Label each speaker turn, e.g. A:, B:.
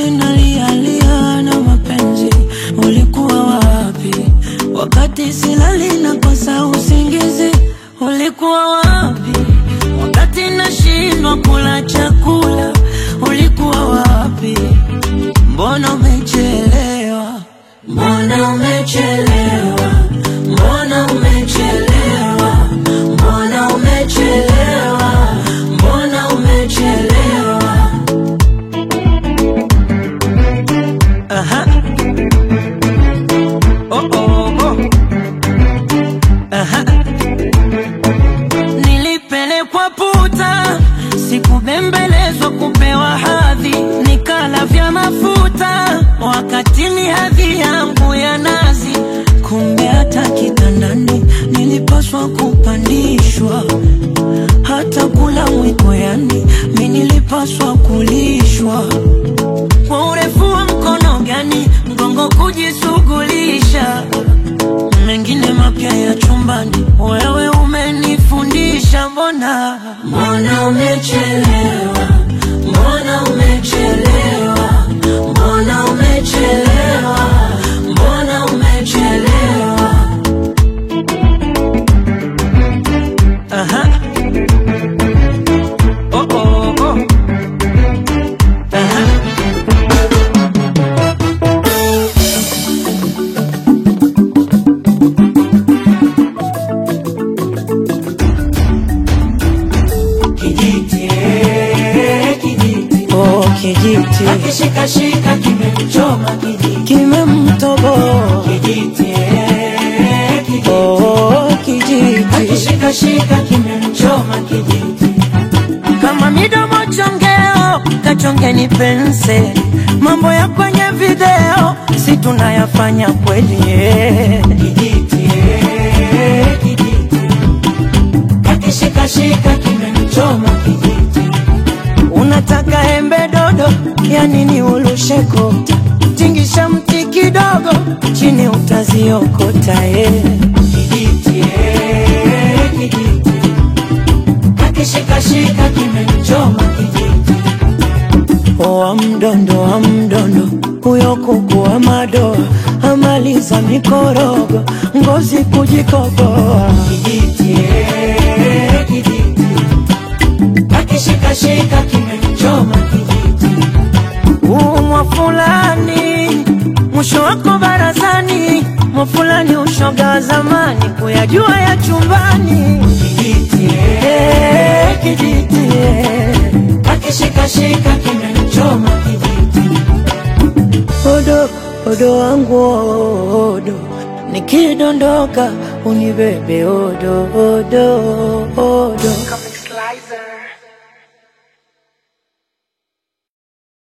A: machozi nalialia na mapenzi, ulikuwa wapi? Wakati silali na kosa usingizi, ulikuwa wapi? Wakati nashindwa kula chakula, ulikuwa wapi? Mbona umechelewa? Mbona umechelewa? Mbona umechelewa? Mbona umechelewa? Mbona umechelewa? Aha. Oh, oh, oh. Aha. Nilipelekwa puta, sikubembelezwa kupewa hadhi, nikala vya mafuta wakati ni hadhi yangu ya nazi. Kumbe hata kitandani nilipaswa kupandishwa, hata kula mwiko, yani mi nilipaswa kulishwa kwa urefu wa mkono gani mgongo kujishughulisha mengine mapya ya chumbani, wewe umenifundisha. Mbona mbona umechelewa, mbona umechelewa, mbona umechelewa, mbona umechelewa. Aha. Oh, oh, oh. Aha.
B: Kijiti, eh, kijiti.
A: Oh, kijiti
B: Akishikashika kimemchoma kijiti.
A: kimemtoboa.
B: Kijiti, eh, kijiti.
A: Oh, kijiti
B: Akishikashika kimemchoma kijiti.
A: kama midomo chongeo, kachongeni pense. Mambo ya kwenye video si tunayafanya kweli eh.
B: Kijiti, eh, kijiti. Akishikashika kimemchoma kijiti.
A: Unataka embe dodo, ya nini ulusheko? Tingisha mti kidogo, chini utaziokota eh.
B: Kijiti, eh, kijiti. Akishikashika kimemchoma kijiti.
A: Wa mdondo wa mdondo, huyo kuku wa madoa amaliza mikorogo, ngozi kujikoboa.
B: Kijiti, eh, kijiti. Akishikashika kimemchoma kijiti.
A: Umwa fulani mwisho wako barazani, mwa fulani ushoga wa zamani, kuyajua ya chumbani.
B: Kijiti, eh,
A: Eh, kijiti eh.
B: akishikashika kimemchoma kijiti.
A: Odo, odo wangu odo, nikidondoka unibebe odo, odo, odo.